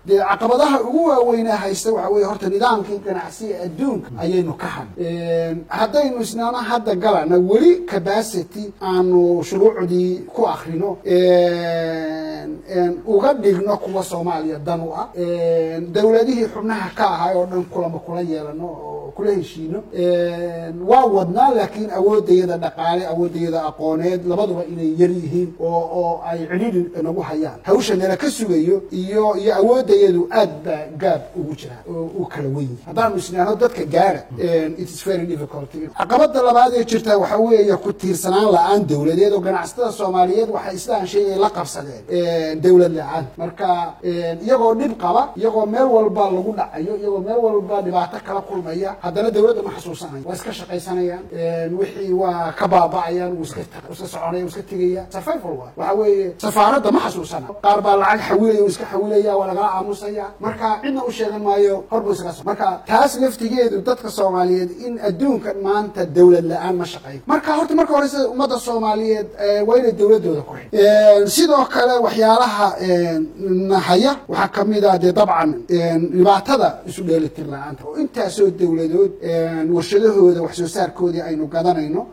dee caqabadaha ugu waaweynaa haysta waxa weeye horta nidaamkii ganacsiga adduunka ayaynu ka had haddaynu isnaana hadda galana weli capacity aanu shuruucdii ku akrino uga dhigno kuwa soomaaliya dan u ah dowladihii xubnaha ka ahay oo dhan kulama kula yeelano oo kula heshiino waa wadnaa laakiin awoodayada dhaqaale awoodayada aqooneed labaduba inay yar yihiin oo oo ay cidhidhi nagu hayaan hawsha nala ka sugayo iyo iyo awoodayadu aad baa gaab ugu jira oo u kala wen yihi haddaanu isnaano dadka gaara it is very difficult caqabada labaad ee jirta waxa weeye ku tiirsanaan la-aan dowladeed oo ganacsatada soomaaliyeed waxay sidaan sheegay la qabsadeen dowlad la-aan marka iyagoo dhib qaba iyagoo meel walba lagu dhacayo iyagoo meel walba dhibaato kala kulmaya haddana dowladda ma xasuusanayo waa iska shaqaysanayaan wixii waa ka baaba'ayaan wuu iska iska soconaya wuu iska tegaya survival waa waxa weeye safaaradda ma xasuusana qaar baa lacag xawilaya wuu iska xawilaya waa lagala aamusaya marka cidna u sheegan maayo hor buu iskaga so marka taas laftigeedu dadka soomaaliyeed in adduunkan maanta dowlad la-aan ma shaqeeyo marka horta marka horeyse ummadda soomaaliyeed waa inay dowladooda ku xidh sidoo kale waxyaalaha nahaya waxaa kamid ah dee dabcan dhibaatada isu dheelitir la-aanta oo intaasoo dowladood warshadahooda wax soo saarkoodii aynu gadanayno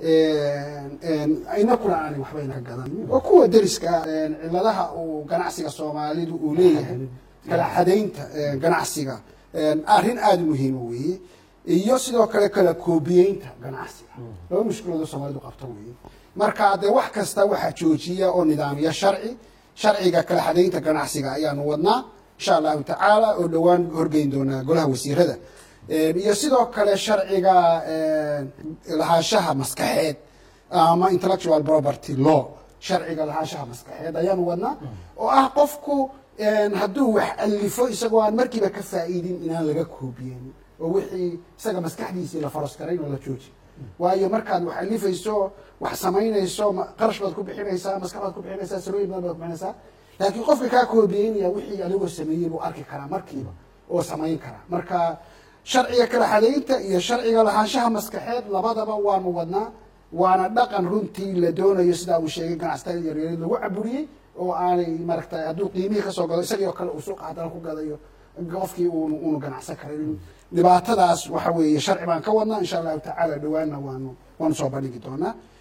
inakuna aanay waxbayna ka gadan oo kuwa deriska ciladaha uu ganacsiga soomaalidu uu leeyahay kala xadaynta ganacsiga arrin aada muhiima weeye iyo sidoo kale kala koobiyeynta ganacsiga laba mushkiloodo soomaalidu qabto weeye marka dee wax kasta waxaa joojiya oo nidaamiya sharci sharciga kala xadaynta ganacsiga ayaanu wadnaa insha allahu tacaala oo dhowaan horgeyn doonaa golaha wasiirada iyo sidoo kale sharciga lahaanshaha maskaxeed ama intellectual property law sharciga lahaanshaha maskaxeed ayaanu wadnaa oo ah qofku hadduu wax alifo isagoo aan markiiba ka faa'iidin inaan laga koobiyen oo wixii isaga maskaxdiisii la faros garayn oo la jooji waayo markaad wax alifayso wax samaynayso qarash baad ku bixinaysaa maskax baad ku bixinaysaa sarooyin badan baad ku bixinaysaa laakiin qofka kaa koobiyeynaya wixii adigoo sameeyey buu arki karaa markiiba oo samayn karaa marka sharciga kala xadaynta iyo sharciga lahaanshaha maskaxeed labadaba waanu wadnaa waana dhaqan runtii la doonayo sidaa uu sheegay ganacsatada yaryareed lagu caburiyey oo aanay maaragtay hadduu qiimihii kasoo gado isagii oo kale uu suuqa haddana ku gadayo qofkii uunu uunu ganacsan karin dhibaatadaas waxa weeye sharci baan ka wadnaa insha allahu tacaala dhawaanna waanu waanu soo bandhigi doonaa